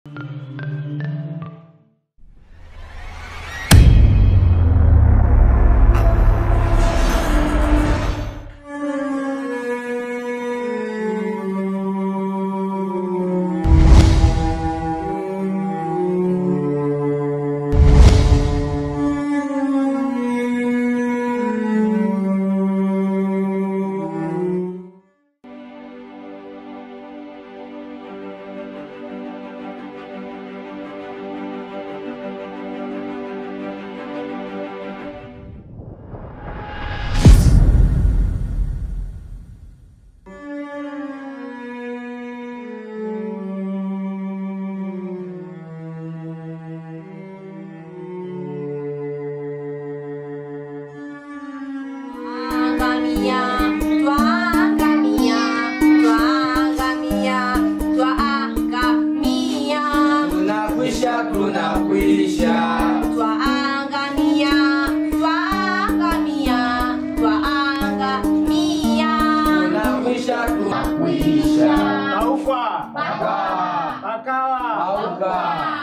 Twaangamia, twaangamia, twaangamia, twaangamia, Tunakwisha, tunakwisha. twaangamia, twaangamia, twaangamia. Tunakwisha, tunakwisha. Aufa Pakawa Auka.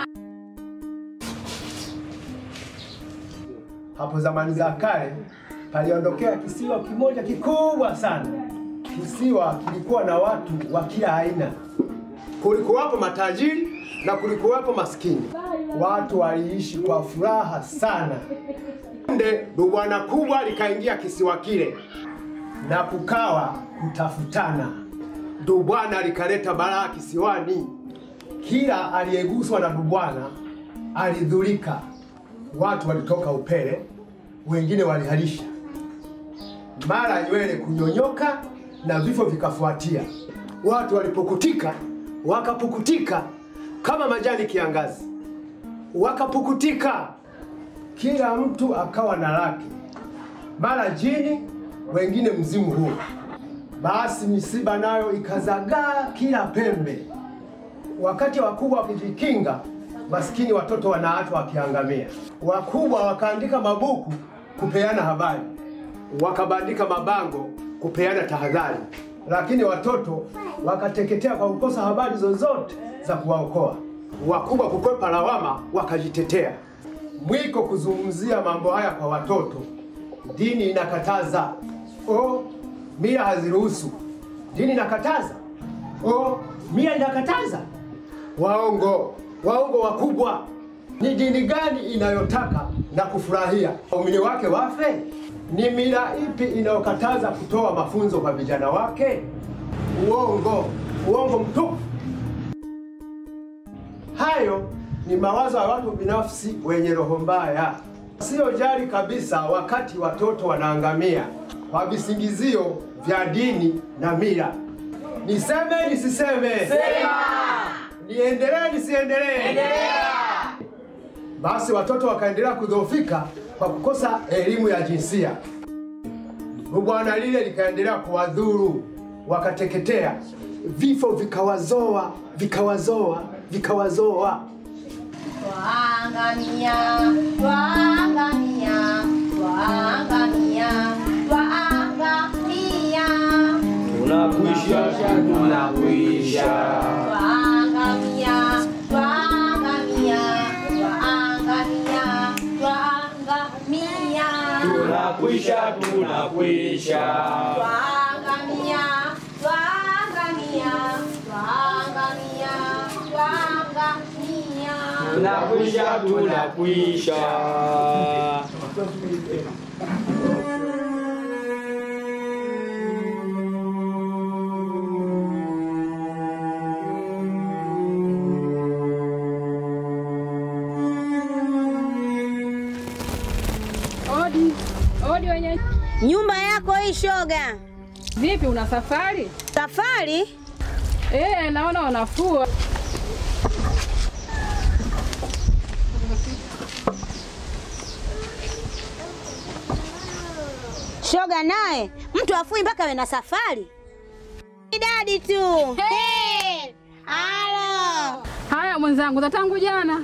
Hapo zamani za kale paliondokea kisiwa kimoja kikubwa sana. Kisiwa kilikuwa na watu wa kila aina. Kulikuwapo matajiri na kulikuwapo maskini. Watu waliishi kwa furaha sana. Nde bwana kubwa likaingia kisiwa kile na kukawa kutafutana. Dubwana likaleta balaa kisiwani. Kila aliyeguswa na dubwana alidhurika. Watu walitoka upele, wengine waliharisha, mara nywele kunyonyoka na vifo vikafuatia. Watu walipukutika, wakapukutika kama majani kiangazi, wakapukutika, kila mtu akawa na lake, mara jini, wengine mzimu huo. Basi misiba nayo ikazagaa kila pembe. Wakati wakubwa wakijikinga, maskini watoto wanaachwa wakiangamia. Wakubwa wakaandika mabuku kupeana habari, wakabandika mabango kupeana tahadhari, lakini watoto wakateketea kwa kukosa habari zozote za kuwaokoa. Wakubwa kukwepa lawama, wakajitetea. Mwiko kuzungumzia mambo haya kwa watoto, dini inakataza. O, mila haziruhusu. Dini inakataza. O, mila inakataza. Waongo, waongo wakubwa. Ni dini gani inayotaka na kufurahia waumini wake wafe? Ni mila ipi inayokataza kutoa mafunzo kwa vijana wake? Uongo, uongo mtupu. Hayo ni mawazo ya watu binafsi wenye roho mbaya, wasiojali kabisa wakati watoto wanaangamia kwa visingizio vya dini na mila. Niseme nisiseme? Sema. Niendelee nisiendelee? Endelea. Basi watoto wakaendelea kudhoofika kwa kukosa elimu ya jinsia. Bwana lile likaendelea kuwadhuru, wakateketea, vifo vikawazoa, vikawazoa, vikawazoa. Twaangamia, twaangamia, twaangamia, twaangamia, Tunakwisha, tunakwisha. twaangamia, twaangamia, twaangamia, twaangamia, Tunakwisha, tunakwisha. twaangamia, twaangamia, twaangamia, twaangamia. Tunakwisha, tunakwisha. Odi, odi wenye. Nyumba yako hii shoga. Vipi, una safari? Safari? Eh, naona wanafua. Shoga naye mtu afui mpaka awe na safari. Idadi tu. Hey! Halo. Haya mwenzangu, za tangu jana.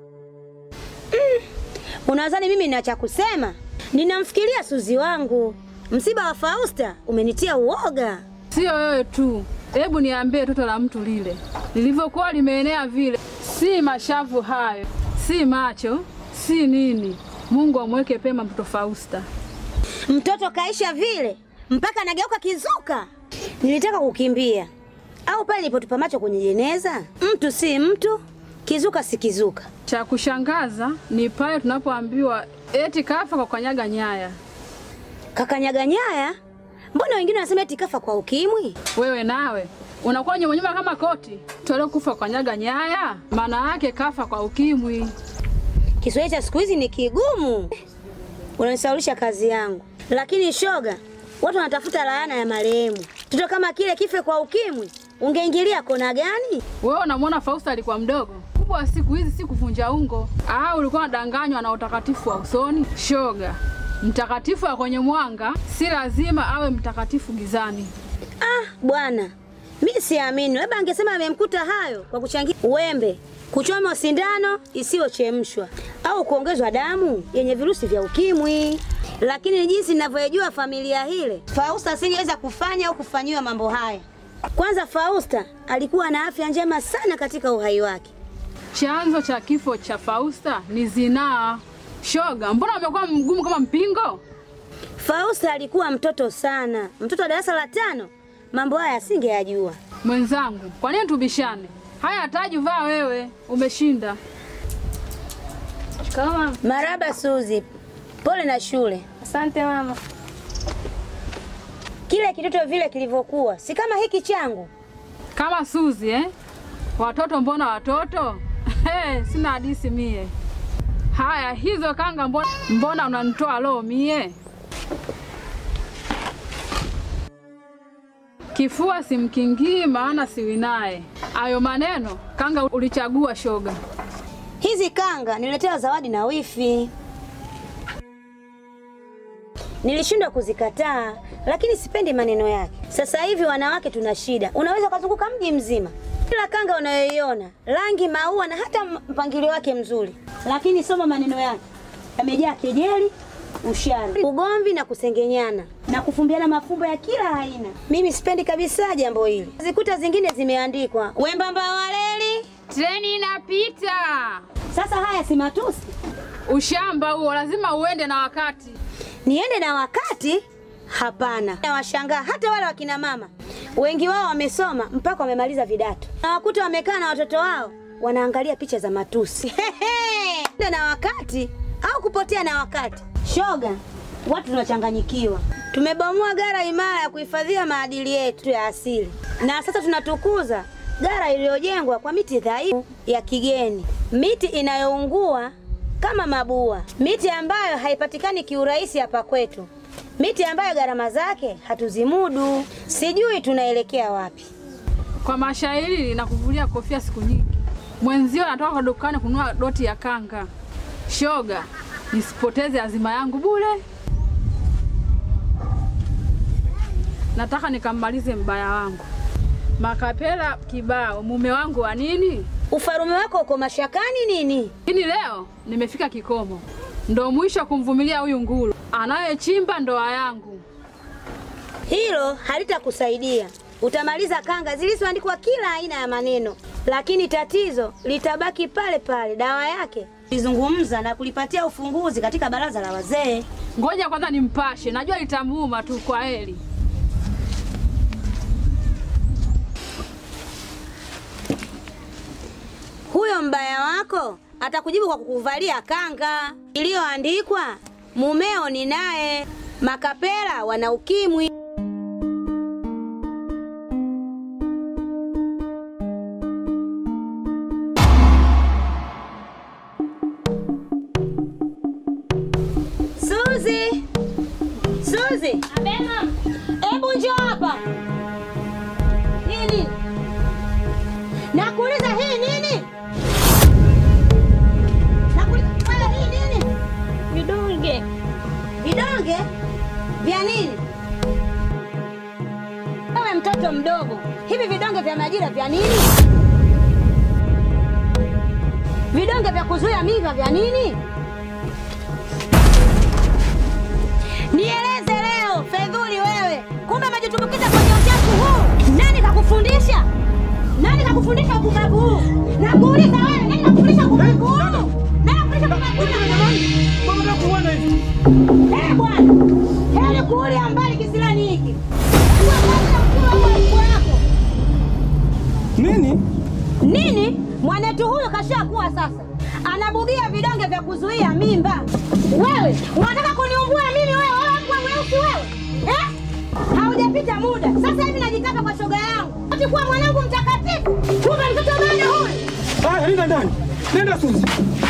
Unadhani mimi nina cha kusema? Ninamfikiria Suzi wangu. Msiba wa Fausta umenitia uoga. Sio wewe tu, hebu niambie toto la mtu lile lilivyokuwa limeenea vile, Si mashavu hayo, si macho, si nini. Mungu amweke pema mtoto Fausta. Mtoto kaisha vile mpaka anageuka kizuka. Nilitaka kukimbia au pale nilipotupa macho kwenye jeneza. Mtu si mtu, kizuka si kizuka. Cha kushangaza ni pale tunapoambiwa eti kafa kwa kanyaga nyaya. Kakanyaga nyaya? Mbona wengine wanasema eti kafa kwa ukimwi? Wewe nawe unakuwa nyuma nyuma kama koti. Tole kufa kwa kanyaga nyaya, maana yake kafa kwa ukimwi. Kiswahili cha siku hizi ni kigumu, unanisaulisha kazi yangu. Lakini shoga, watu wanatafuta laana ya marehemu. Mtoto kama kile kife kwa ukimwi, ungeingilia kona gani? Wewe unamwona Fausta alikuwa mdogo. Kubwa wa siku hizi si kuvunja ungo, au ulikuwa unadanganywa na utakatifu wa usoni? Shoga, mtakatifu wa kwenye mwanga si lazima awe mtakatifu gizani. Ah bwana, mi siamini. Labda angesema amemkuta hayo kwa kuchangia uwembe, kuchoma sindano isiyochemshwa au kuongezwa damu yenye virusi vya ukimwi. Lakini jinsi ninavyojua familia hile, Fausta asingeweza kufanya au kufanyiwa mambo haya. Kwanza, Fausta alikuwa na afya njema sana katika uhai wake. Chanzo cha kifo cha Fausta ni zinaa. Shoga, mbona umekuwa mgumu kama mpingo? Fausta alikuwa mtoto sana, mtoto wa darasa la tano. Mambo haya asingeyajua. Mwenzangu, kwa nini tubishane? Haya hataji vaa wewe, umeshinda. Kama Maraba Suzi, pole na shule. asante mama. Kile kitoto vile kilivyokuwa, si kama hiki changu. Kama Suzi eh? Watoto mbona watoto? Hey, sina hadisi mie. Haya, hizo kanga mbona, mbona unanitoa roho mie? Kifua simkingii maana siwinaye. Ayo maneno kanga ulichagua shoga. Hizi kanga niletewa zawadi na wifi. Nilishindwa kuzikataa, lakini sipendi maneno yake. Sasa hivi wanawake tuna shida, unaweza ukazunguka mji mzima, kila kanga unayoiona rangi, maua na hata mpangilio wake mzuri, lakini soma maneno yake, yamejaa kejeli, ushari, ugomvi na kusengenyana na kufumbiana mafumbo ya kila aina. Mimi sipendi kabisa jambo hili. Zikuta zingine zimeandikwa wembamba waleli. Treni inapita. Sasa haya si matusi? Ushamba huo lazima uende na wakati. Niende na wakati? Hapana. Nawashangaa hata wale wakina mama, wengi wao wamesoma mpaka wamemaliza vidato, na wakuta wamekaa na watoto wao wanaangalia picha za matusi. Nenda na wakati au kupotea na wakati? Shoga, watu tunachanganyikiwa. Tumebomoa gara imara ya kuhifadhia maadili yetu ya asili, na sasa tunatukuza gara iliyojengwa kwa miti dhaifu ya kigeni, miti inayoungua kama mabua, miti ambayo haipatikani kiurahisi hapa kwetu, miti ambayo gharama zake hatuzimudu. Sijui tunaelekea wapi. Kwa mashairi na kuvulia kofia siku nyingi. Mwenzio anatoka kwa dukani kununua doti ya kanga. Shoga, nisipoteze azima yangu bure. Nataka nikammalize mbaya wangu. Makapela kibao, mume wangu wa nini? Ufarume wako uko mashakani nini? Lakini leo nimefika kikomo, ndo mwisho kumvumilia huyu nguru anayechimba ndoa yangu. Hilo halitakusaidia. Utamaliza kanga zilizoandikwa kila aina ya maneno, lakini tatizo litabaki pale pale. Dawa yake lizungumza na kulipatia ufunguzi katika baraza la wazee. Ngoja kwanza nimpashe, najua litamuuma tu. Kwa heri. Huyo mbaya wako atakujibu kwa kukuvalia kanga iliyoandikwa mumeo ni naye, makapela wana ukimwi. Suzi, Suzi, hebu njoo hapa. Hii nini? Nakuuliza hii nini? Nakuuliza wewe hii nini? Vidonge Vidonge vya nini? Wewe mtoto mdogo, hivi vidonge vya majira vya nini? Vidonge vya kuzuia mimba vya nini? Nieleze leo, Fedhuli wewe, kumbe umejitumbukiza kwenye uchafu huu. Nani kakufundisha? Nani kakufundisha upumbavu huu? Nakuuliza wewe, nani kakufundisha upumbavu huu? Nani kakufundisha upumbavu huu? Eh bwana, heri kuulia mbali kisilani hiki. Kuwa kwanza mkuu wa mkuu wako. Nini? Nini? Mwanetu huyu kashakuwa sasa, anabugia vidonge vya kuzuia mimba. Wewe unataka kuniumbua mimi wewe, wewe kuwa mweusi wewe eh? Haujapita muda sasa hivi najitaka kwa shoga yangu, ati kuwa mwanangu mtakatifu, kumbe mtoto bado huyu. Haya, nenda ndani, nenda Suzi.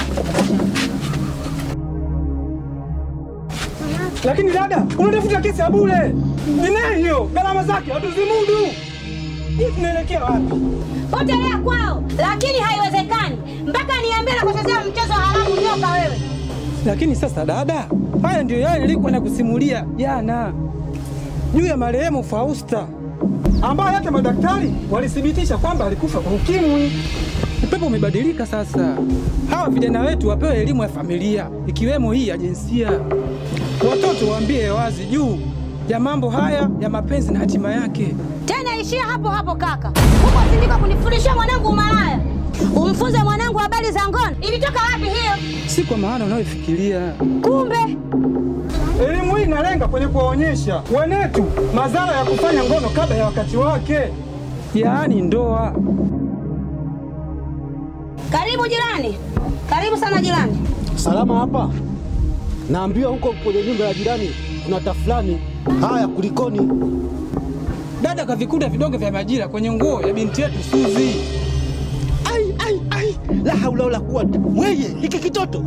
Lakini dada, unatafuta kesi ya bure. Ni hiyo? Gharama zake hatuzimudu. Hii tunaelekea wapi? Potelea kwao, lakini haiwezekani mpaka niambie na kuchezea mchezo haramu nyoka wewe. Lakini sasa dada, haya ndio yale nilikuwa nakusimulia jana juu ya marehemu Fausta ambaye hata madaktari walithibitisha kwamba alikufa kwa ukimwi. Upepo umebadilika sasa. Hawa vijana wetu wapewe elimu ya familia ikiwemo hii ya jinsia. Watoto waambie wazi juu ya mambo haya ya mapenzi na hatima yake. Tena ishia hapo hapo kaka, huko sindika kunifundishia mwanangu umalaya. Umfunze mwanangu habari za ngono, ilitoka wapi hiyo? Si kwa maana unayofikiria. Kumbe Elimu hii inalenga kwenye kuwaonyesha wenetu madhara ya kufanya ngono kabla ya wakati wake, yaani ndoa. karibu jirani, karibu sana jirani. Salama hapa. Naambiwa huko kwenye nyumba ya jirani kuna tafulani. Haya, kulikoni? Dada kavikuta vidonge vya majira kwenye nguo ya binti yetu Suzi. Ai, ai, ai, la haula wala quwata. Weye, hiki kitoto?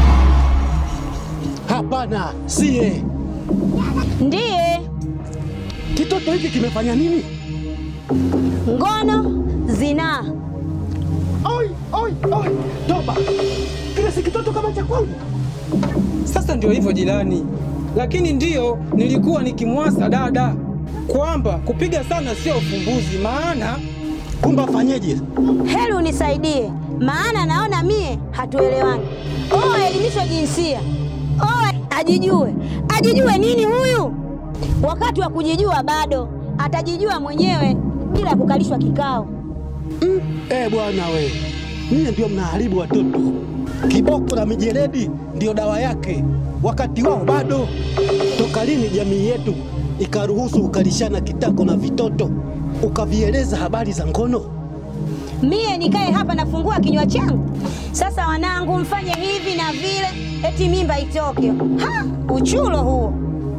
Hapana, siye. Ndiye Kitoto hiki kimefanya nini? ngono, zinaa. Oi, oi, oi, toba. Kile si kitoto kama cha kwangu. Sasa ndio hivyo jirani, lakini ndiyo nilikuwa nikimwasa dada kwamba kupiga sana sio ufumbuzi, maana Kumbe afanyeje? Heri unisaidie, maana naona mie hatuelewani. Oh, elimisho jinsia. Oh, ajijue. Ajijue nini huyu? Wakati wa kujijua bado, atajijua mwenyewe bila kukalishwa kikao. Eh, bwana we, ninyi ndio mnaharibu watoto. Kiboko na mijeledi ndio dawa yake, wakati wao bado. Toka lini jamii yetu ikaruhusu ukalishana kitako na vitoto ukavieleza habari za ngono? Mie nikae hapa nafungua kinywa changu? Sasa wanangu, mfanye hivi na vile, eti mimba itoke. Ha, uchulo huo.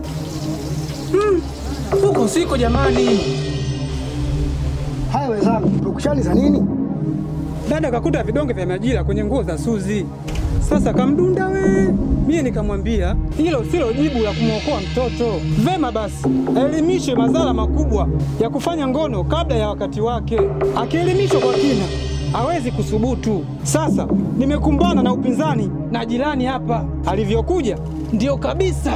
huko siko jamani. Haya wenzangu, purukushani za nini? Dada kakuta vidonge vya majira kwenye nguo za Suzi. Sasa kamdunda we, mie nikamwambia hilo silo jibu la kumwokoa mtoto. Vema basi, aelimishwe madhara makubwa ya kufanya ngono kabla ya wakati wake. Akielimishwa kwa kina, hawezi kusubutu. Sasa nimekumbana na upinzani na jirani hapa, alivyokuja ndio kabisa.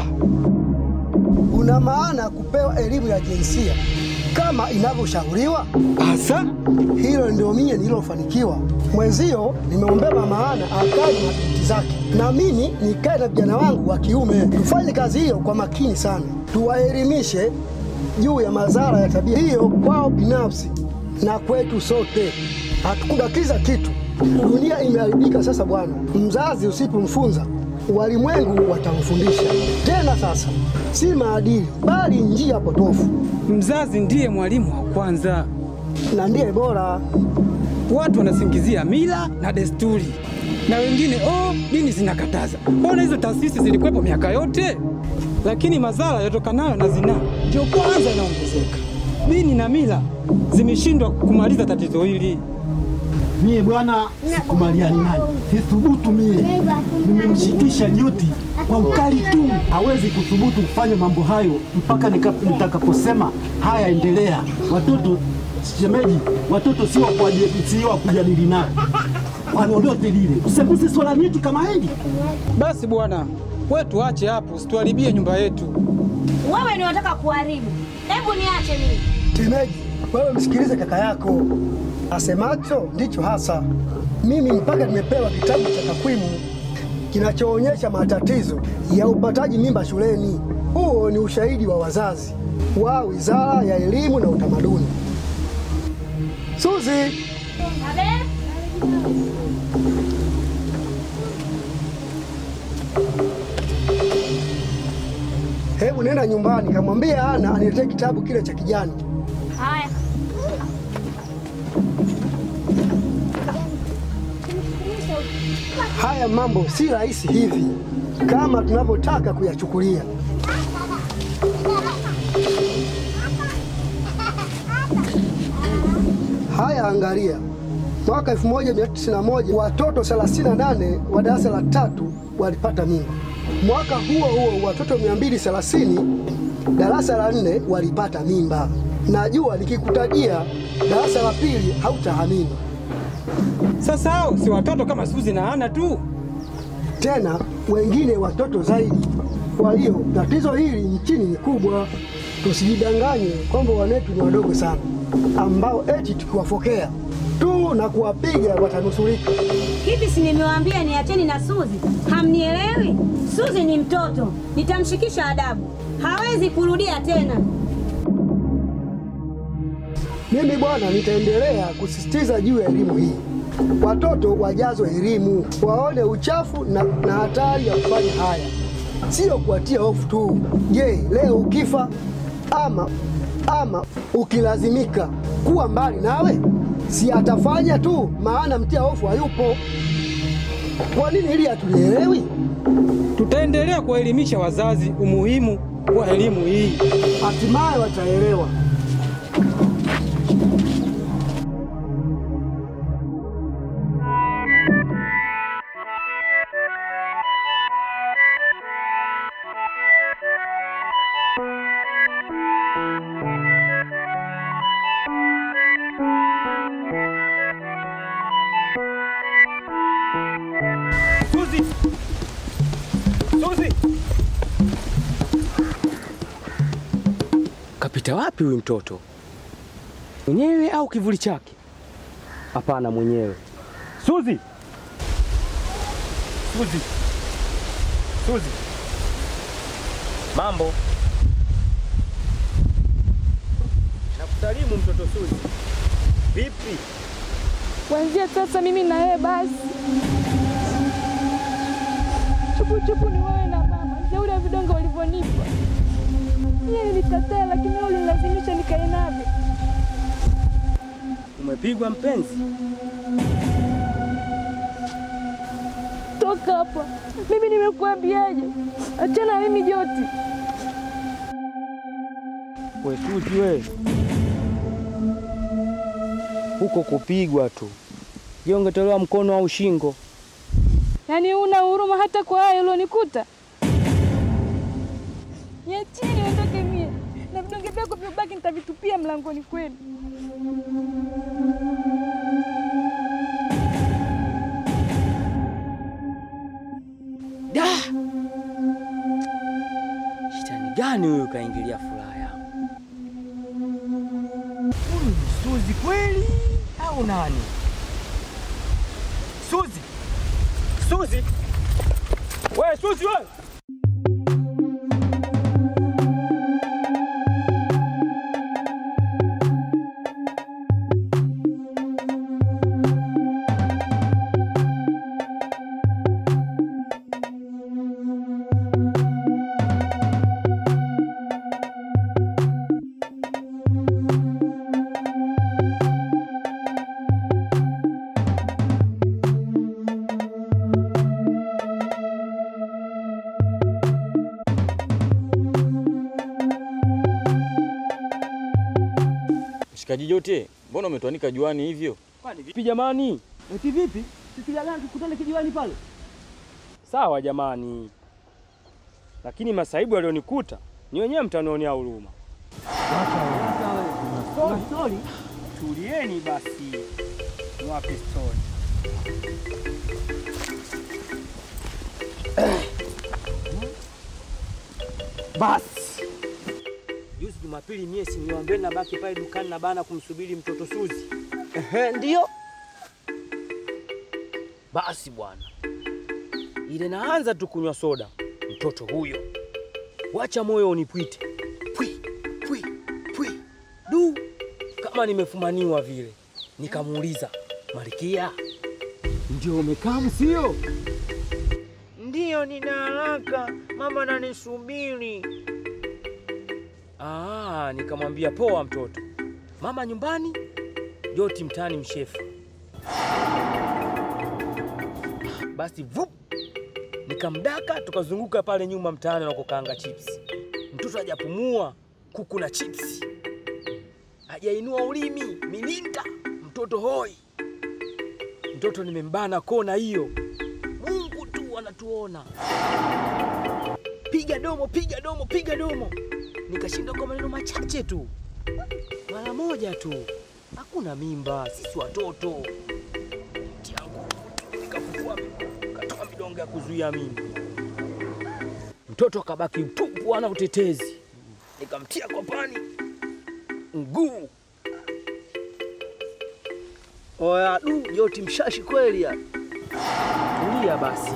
Una maana kupewa elimu ya jinsia kama inavyoshauriwa? Asa Hilo ndio mie nililofanikiwa. Mwenzio nimeombeba maana akae na binti zake, na mimi nikae na vijana wangu wa kiume. Tufanye kazi hiyo kwa makini sana, tuwaelimishe juu ya madhara ya tabia hiyo kwao binafsi na kwetu sote. Hatukubakiza kitu. Dunia imeharibika sasa bwana. Mzazi usipomfunza walimwengu watamfundisha. Tena sasa si maadili, bali njia potofu, mzazi ndiye mwalimu wa kwanza. na ndiye bora. Watu wanasingizia mila na desturi, na wengine oh, dini zinakataza. Mbona hizo taasisi zilikuwepo miaka yote? Lakini madhara yatokanayo na zinaa ndio kwanza yanaongezeka. Dini na mila zimeshindwa kumaliza tatizo hili. Mie bwana, sikubaliani naye, sithubutu mie. Nimemshikisha nyuti kwa ukali tu, hawezi kuthubutu kufanya mambo hayo mpaka nika- nitakaposema haya, endelea. Watoto shemeji, watoto si wa kuwaje- si wa kujadili nao kwa lolote lile, usembuse swala nyeti kama hili. Basi bwana, we tuache hapo, usituharibie nyumba yetu. Wewe ni wataka kuharibu. Hebu niache mimi. Shemeji, wewe msikilize kaka yako, asemacho ndicho hasa. Mimi mpaka nimepewa kitabu cha takwimu kinachoonyesha matatizo ya upataji mimba shuleni. Huo ni ushahidi wa wazazi wa Wizara ya Elimu na Utamaduni. Suzi, hebu nenda nyumbani kamwambie Ana aniletee kitabu kile cha kijani. Haya. Haya mambo si rahisi hivi kama tunavyotaka kuyachukulia. Haya, angalia, mwaka 1991 watoto 38 wa darasa la tatu walipata mimba. Mwaka huo huo watoto 230 darasa la nne walipata mimba. Najua nikikutajia darasa la pili hautaamini. Sasa hao si watoto kama Suzi na Ana tu? tena wengine watoto zaidi. Kwa hiyo tatizo hili nchini ni kubwa, tusijidanganye kwamba wanetu ni wadogo sana, ambao eti tukiwafokea tu na kuwapiga watanusurika. Hivi si nimewaambia niacheni na Suzi? Hamnielewi? Suzi ni mtoto, nitamshikisha adabu, hawezi kurudia tena. Mimi bwana, nitaendelea kusisitiza juu ya elimu hii. Watoto wajazwe elimu, waone uchafu na, na hatari ya kufanya haya, sio kuwatia hofu tu. Je, leo ukifa ama ama ukilazimika kuwa mbali nawe, si atafanya tu, maana mtia hofu hayupo. Kwa nini hili hatulielewi? Tutaendelea kuwaelimisha wazazi umuhimu wa elimu hii. Hatimaye wataelewa. Suzi! Suzi! Kapita wapi huyu mtoto? Mwenyewe au kivuli chake? Hapana, mwenyewe. Suzi! Suzi! Suzi! Mambo. Nakusalimu mtoto Suzi. Vipi? Kuanzia sasa mimi na wewe basi. Chupu chupu ni wewe na mama. Shauri ya vidonge ulivyonipa. Yeye nilikataa lakini wewe ulinilazimisha nikae navyo. Umepigwa mpenzi? Toka hapa. Mimi nimekuambiaje? Achana na mimi Joti. We Suzi we. Huko kupigwa tu. Je, ungetolewa mkono au shingo? Yaani una huruma hata kwa hayo ulionikuta? Niacheni ondoke mie. Na vidonge vyako vyobaki nitavitupia mlangoni kwenu. Da! Shetani gani huyu kaingilia furaha yangu? Huyu ni Suzi kweli au nani? Suzi! Suzi! We Suzi we! Mshikaji Jote, mbona umetuanika juani hivyo? Kwani vipi jamani? Eti vipi? Sisi jana tukutane kijiwani pale. Sawa jamani, lakini masaibu yalionikuta ni wenyewe mtanionea huruma. Story, story. Tulieni basi, niwape stori. Basi Juzi Jumapili mie si niwaambia nabaki pale dukani na bana kumsubiri mtoto Suzi. Ehe, ndio. Basi bwana, ile naanza tu kunywa soda, mtoto huyo, wacha moyo unipwite, pwi pwi pwi, du, kama nimefumaniwa vile. Nikamuuliza, Malkia, ndio umekaa sio? Ndiyo, nina haraka, mama ananisubiri. Ah, nikamwambia poa mtoto, mama nyumbani, Joti mtaani mshefu. Basi vup, nikamdaka tukazunguka pale nyuma mtaani na kukaanga chips. Mtoto hajapumua kuku na chips, hajainua ulimi, milinda, mtoto hoi. Mtoto nimembana kona hiyo, Mungu tu anatuona. Piga domo, piga domo, piga domo. Nikashinda kwa maneno machache tu, mara moja tu, hakuna mimba, sisi watoto. Tia nguvu tu, nikafufua katoa midonge ya kuzuia mimba. Mtoto akabaki mtupu, ana utetezi. Nikamtia kwa pani mguu. Oya, du, Joti mshashi kweli ya. Tulia basi.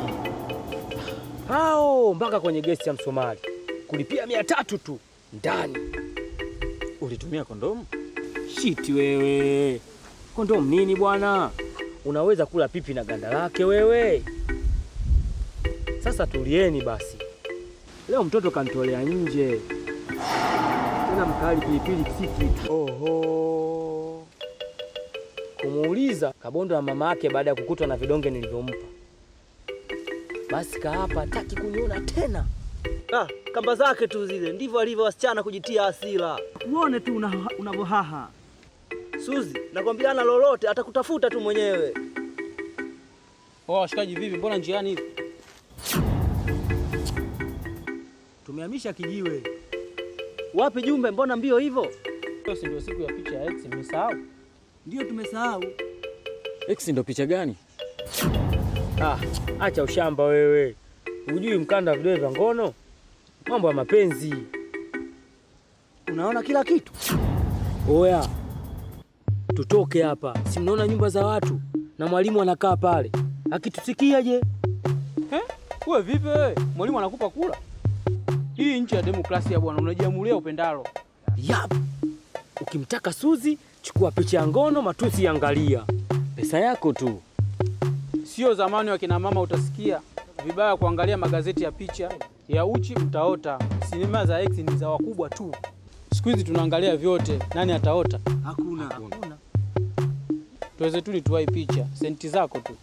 Hao mpaka kwenye gesti ya Msomali kulipia mia tatu tu ndani. Ulitumia kondomu? Shiti wewe, kondomu nini bwana? Unaweza kula pipi na ganda lake wewe. Sasa tulieni basi, leo mtoto kanitolea nje tena mkali pilipili si kitu. Oho, kumuuliza kabondo ya mama yake baada ya kukutwa na vidonge nilivyompa. Basi kaapa hataki kuniona tena. Ah, kamba zake tu zile, ndivyo alivyo wasichana kujitia hasira. Uone tu una- unavyohaha. Suzi, nakwambia ana lolote, atakutafuta tu mwenyewe. Oh, washikaji vipi? Mbona njiani hivi? Tumehamisha kijiwe. Wapi Jumbe, mbona mbio hivyo? Leo si ndio siku ya picha ya ex, mmesahau? Ndio tumesahau. X ndo picha gani? Ah, acha ushamba wewe. Hujui mkanda wa vidole vya ngono? Mambo ya mapenzi. Unaona kila kitu. Oya, tutoke hapa. Si mnaona nyumba za watu na mwalimu anakaa pale, akitusikia je? Eh? Wewe vipi wewe? Mwalimu anakupa kula? Hii nchi ya demokrasia bwana, unajiamulia upendalo. Yap, ukimtaka Suzi chukua picha ya ngono, matusi angalia, pesa yako tu. Sio zamani wa kina mama utasikia vibaya kuangalia magazeti ya picha ya uchi utaota. Sinema za ex ni za wakubwa tu. Siku hizi tunaangalia vyote, nani ataota? Hakuna. Hakuna. Tuweze tu tuwai picha, senti zako tu.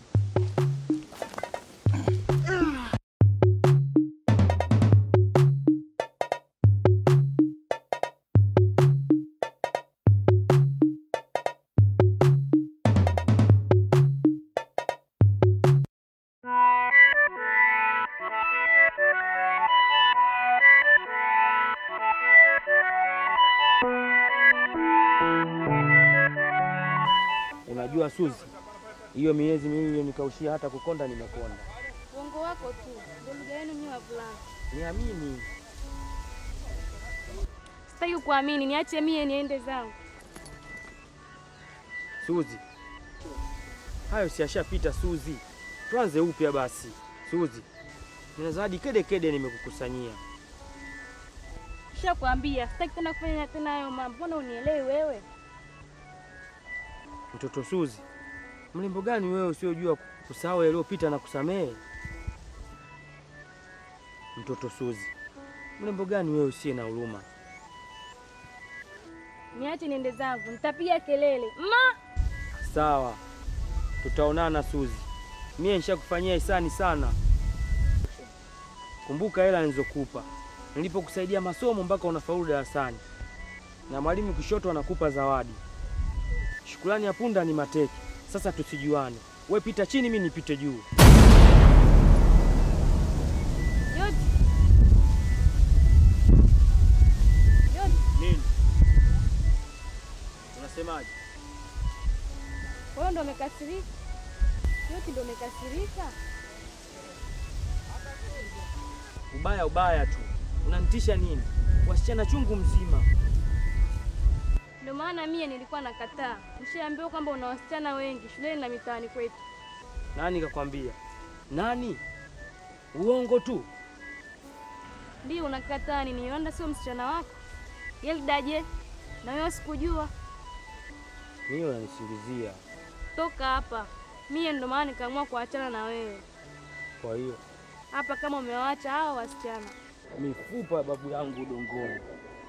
Unajua Suzi, hiyo miezi miwili iliyonikaushia hata kukonda nimekonda. Uongo wako tu, ndio lugha yenu nyinyi wavulana. Niamini. Sitaki kuamini, niache mie niende zangu. Suzi, hayo si yashapita Suzi, tuanze upya basi. Suzi, nina zawadi kede kede nimekukusanyia. Nishakwambia sitaki tena kufanya tena hayo mambo. Mbona unielewi wewe? Mtoto Suzi, mrembo gani wewe usiojua kusahau yaliyopita na kusamehe? Mtoto Suzi, mrembo gani wewe usiye na huruma? Niache niende zangu, nitapiga kelele ma. Sawa, tutaonana Suzi. Mie nishakufanyia hisani sana. Kumbuka hela nilizokupa nilipokusaidia masomo mpaka unafaulu darasani, na mwalimu Kishoto anakupa zawadi. Shukrani ya punda ni mateke. Sasa tusijuane, we pita chini, mi nipite juu. Yote. Yote. Nini unasemaje? Wewe ndo umekasirika? Yote ndo umekasirika? Ubaya ubaya tu, unanitisha nini? Wasichana chungu mzima. Ndio maana mie nilikuwa nakataa. Nishaambiwa kwamba una wasichana wengi shuleni na mitaani kwetu. Nani kakwambia? Nani? Uongo tu. Ndio unakataa nini? Yolanda sio msichana wako? Yelda je? Na wewe sikujua. Mimi unanisingizia. Toka hapa. Mie ndo maana nikaamua kuachana na wewe Kwa hiyo hapa, kama umewaacha hao wasichana. mifupa ya babu yangu udongoni.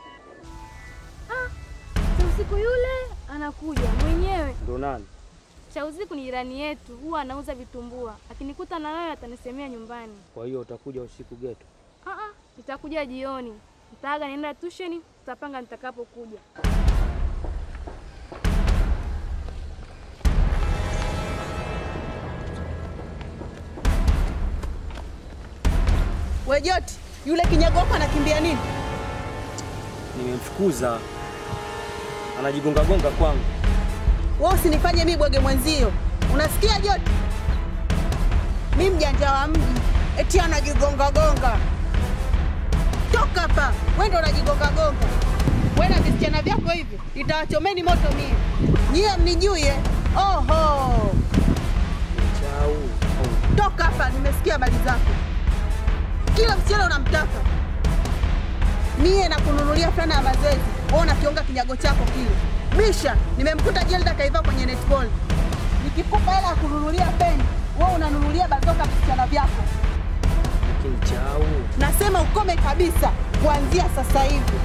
Cha usiku yule anakuja mwenyewe. Ndo nani? Cha usiku ni jirani yetu, huwa anauza vitumbua. Akinikuta na wewe atanisemea nyumbani. Kwa hiyo utakuja usiku geto. Ah ah, nitakuja jioni. Nitaaga nienda tusheni, tutapanga nitakapokuja. Wejoti, yule kinyago wako anakimbia nini? Nimemfukuza, anajigonga gonga kwangu. Wewe usinifanye mimi bwege mwenzio. Unasikia Joti? Mi mjanja wa mji, eti anajigonga gonga. Toka hapa, wewe ndo unajigonga gonga. Wewe na visichana vyako hivyo, nitawachomeni moto mie. Nyie mnijuye? Oho, Chau. toka hapa, nimesikia habari zako. Kila msichana unamtaka. Mie nakununulia fulana ya mazoezi, wewe unakionga kinyago chako kile. Misha, nimemkuta Jelda kaiva kwenye netball. Nikikupa hela ya kununulia peni, wewe unanunulia bazoka visichana vyako. Lakini chau. Nasema ukome kabisa kuanzia sasa hivi.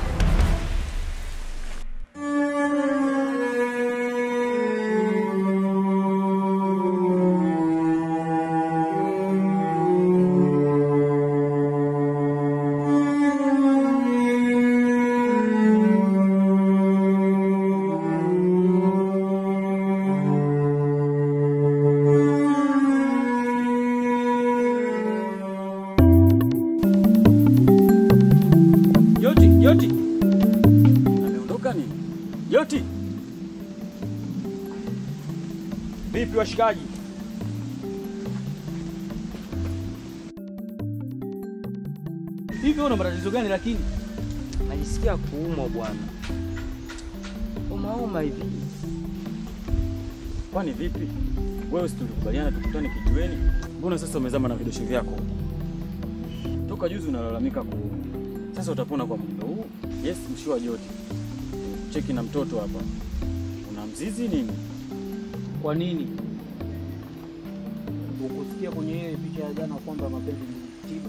Joti, Joti. Ameondoka nini? Joti. Vipi washikaji? Hivi una matatizo gani lakini? Najisikia kuumwa bwana. Umauma hivi. Kwani vipi? Wewe si tulikubaliana tukutane kijiweni? Mbona sasa umezama na vidosho vyako? Toka juzi unalalamika kuumwa. Sasa utapona kwa mtindo huu? Yes, mshua Joti. Cheki na mtoto hapa. Una mzizi nini? Kwa nini? Ukusikia kwenye ile picha ya jana kwamba mapenzi ni tiba?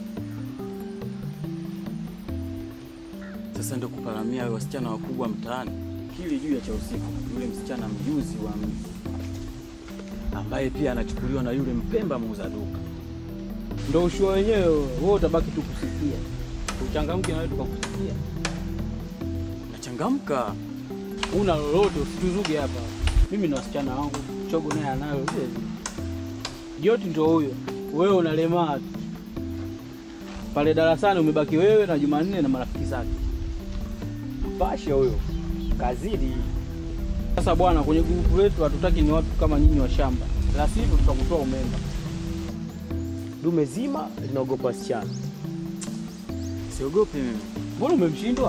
Sasa ndio kuparamia wale wasichana wakubwa mtaani. Kili juu ya cha usiku, yule msichana mjuzi wa mji ambaye pia anachukuliwa na yule mpemba muuza duka. Ndo ushua wenyewe, wewe utabaki tu kusikia. Uchangamke na wewe tukakusikia. Nachangamka. Una lolote usituzuge hapa. Mimi na wasichana wangu, chogo naye anayo vile vile. Joti ndo huyo, wewe unalemaa tu. Pale darasani umebaki wewe na Jumanne na marafiki zake. Pasha huyo kazidi. Sasa bwana, kwenye grupu letu hatutaki ni watu kama nyinyi wa shamba, la sivyo tutakutoa umemba. Dume zima linaogopa wasichana. Siogopi mimi. Mbona umemshindwa?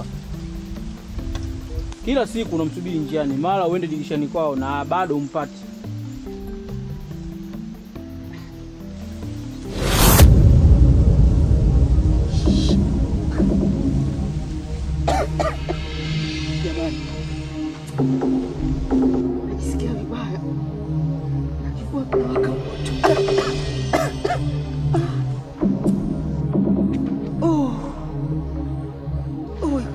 Kila siku unamsubiri njiani, mara uende dirishani kwao na bado umpati. Jamani, najisikia vibaya, kifua kinawaka moto. Oh. Oh.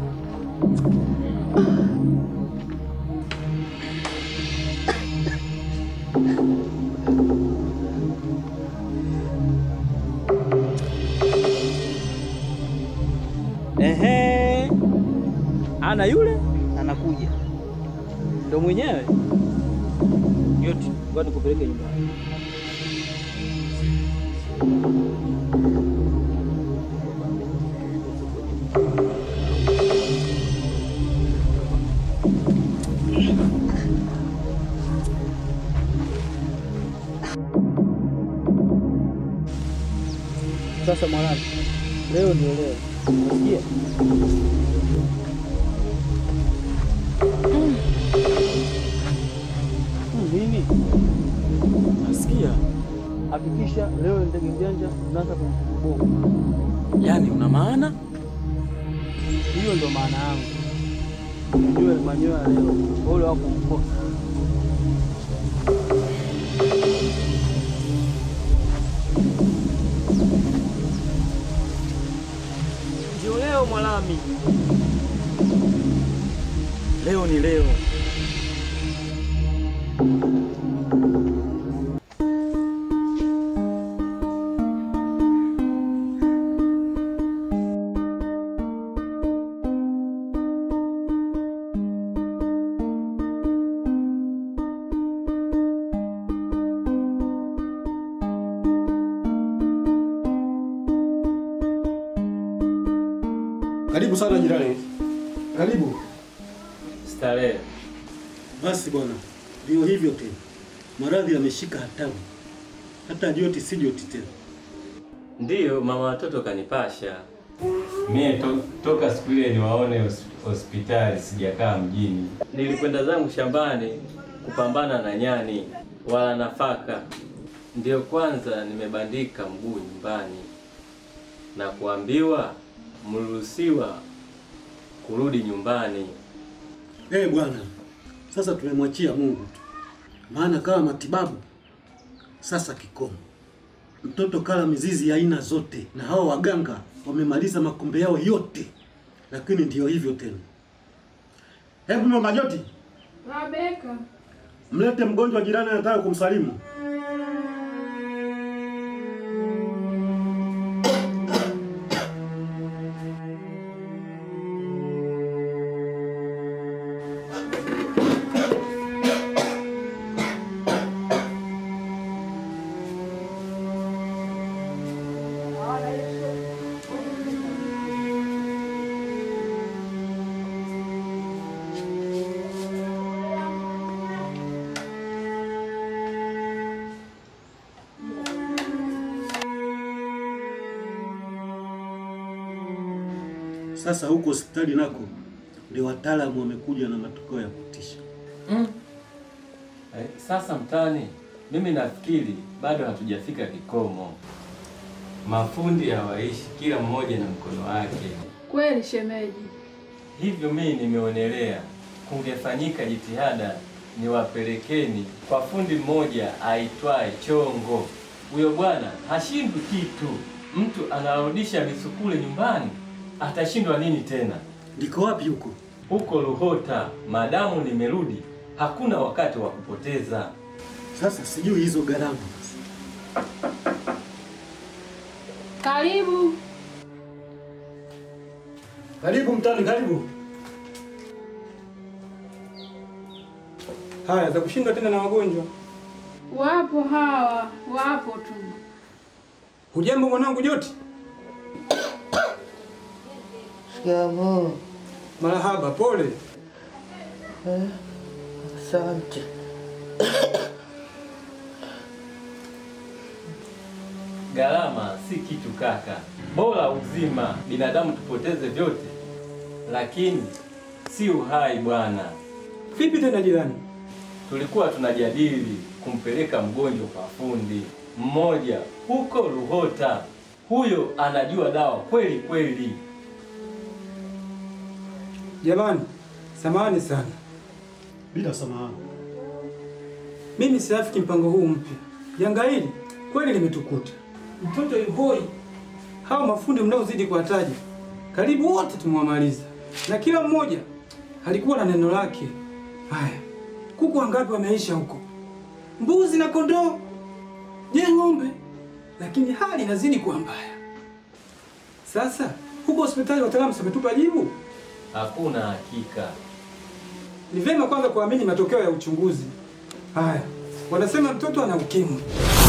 Ehe, ana yule anakuja, ndo mwenyewe yote. Ngoja nikupeleke nyumbani. Sasa mwanangu, leo ndio leo, unasikia? Mm. Mm, Nini? Nasikia. Hakikisha leo ndege mjanja unaanza kumkubogo. Yaani una maana? Hiyo ndo maana yangu. Ujue manyoya leo ule wako mkosa. au Mwalami. Leo ni leo. Karibu sana jirani. Karibu. Starehe. Basi bwana, ndio hivyo tena. Maradhi yameshika hatamu. Hata joti si joti tena. Ndiyo, mama watoto kanipasha. Mie to, toka siku ile niwaone hos- hospitali sijakaa mjini. Nilikwenda zangu shambani kupambana na nyani wala nafaka. Ndiyo kwanza nimebandika mguu nyumbani na kuambiwa mruhusiwa kurudi nyumbani. Eh bwana, sasa tumemwachia Mungu tu, maana kama matibabu sasa kikomo. Mtoto kala mizizi ya aina zote, na hao waganga wamemaliza makombe yao yote, lakini ndiyo hivyo tena. Hebu mama Joti, Rabeka. mlete mgonjwa jirani anataka kumsalimu. Sasa huko hospitali nako ndio wataalamu wamekuja na matokeo ya kutisha. Mm. Eh, Sasa mtani, mimi nafikiri bado hatujafika kikomo. Mafundi hawaishi, kila mmoja na mkono wake. Kweli shemeji. Hivyo mimi nimeonelea kungefanyika jitihada niwapelekeni kwa fundi mmoja aitwaye Chongo. Huyo bwana hashindwi kitu. Mtu anarudisha misukule nyumbani, atashindwa nini tena? Ndiko wapi huko? Huko Luhota. Madamu nimerudi, hakuna wakati wa kupoteza. Sasa sijui hizo gharama. Karibu. Karibu mtani, karibu. Haya, za kushindwa tena na wagonjwa. Wapo hawa, wapo tu. Hujambo mwanangu Joti? Shikamoo. Marahaba, pole. Eh, Asante. Gharama si kitu kaka, bora uzima. Binadamu tupoteze vyote, lakini si uhai bwana. Vipi tena jirani? Tulikuwa tunajadili kumpeleka mgonjwa kwa fundi mmoja huko Luhota. Huyo anajua dawa kweli kweli. Jamani, samahani sana. Bila samahani. Mimi siafiki mpango huu mpya. Janga hili kweli limetukuta. Mtoto yuhoi. Hao mafundi mnaozidi kuwataja, karibu wote tumewamaliza, na kila mmoja alikuwa na neno lake. Haya, kuku wangapi wameisha huko? Mbuzi na kondoo? Je, ng'ombe? Lakini hali inazidi kuwa mbaya. Sasa huko hospitali wataalamu wametupa jibu. Hakuna hakika. Ni vyema kwanza kuamini matokeo ya uchunguzi. Haya, wanasema mtoto ana ukimwi.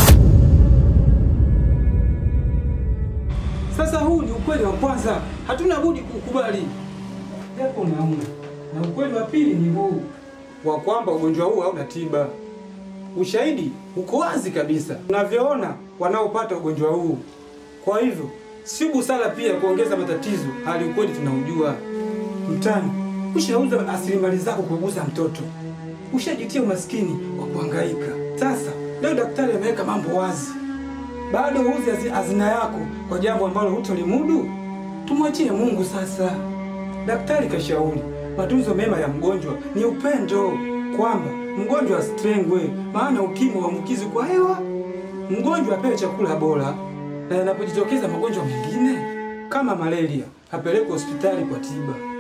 Sasa huu ni ukweli wa kwanza, hatuna budi kukubali, japo unauma. Na ukweli wa pili ni huu wa kwamba ugonjwa huu hauna tiba. Ushahidi uko wazi kabisa, unavyoona wanaopata ugonjwa huu. Kwa hivyo si busara pia kuongeza matatizo, hali ukweli tunaujua. Mtani, ushauza rasilimali zako kuuguza mtoto, ushajitia umaskini wa kuhangaika. Sasa leo daktari ameweka mambo wazi, bado uuze hazi- hazina yako kwa jambo ambalo hutolimudu. Tumwachie Mungu sasa. Daktari kashauri matunzo mema ya mgonjwa ni upendo, kwamba mgonjwa asitengwe, maana ukimwi huambukizi kwa hewa. Mgonjwa apewe chakula bora, na yanapojitokeza magonjwa mengine kama malaria apelekwe hospitali kwa tiba.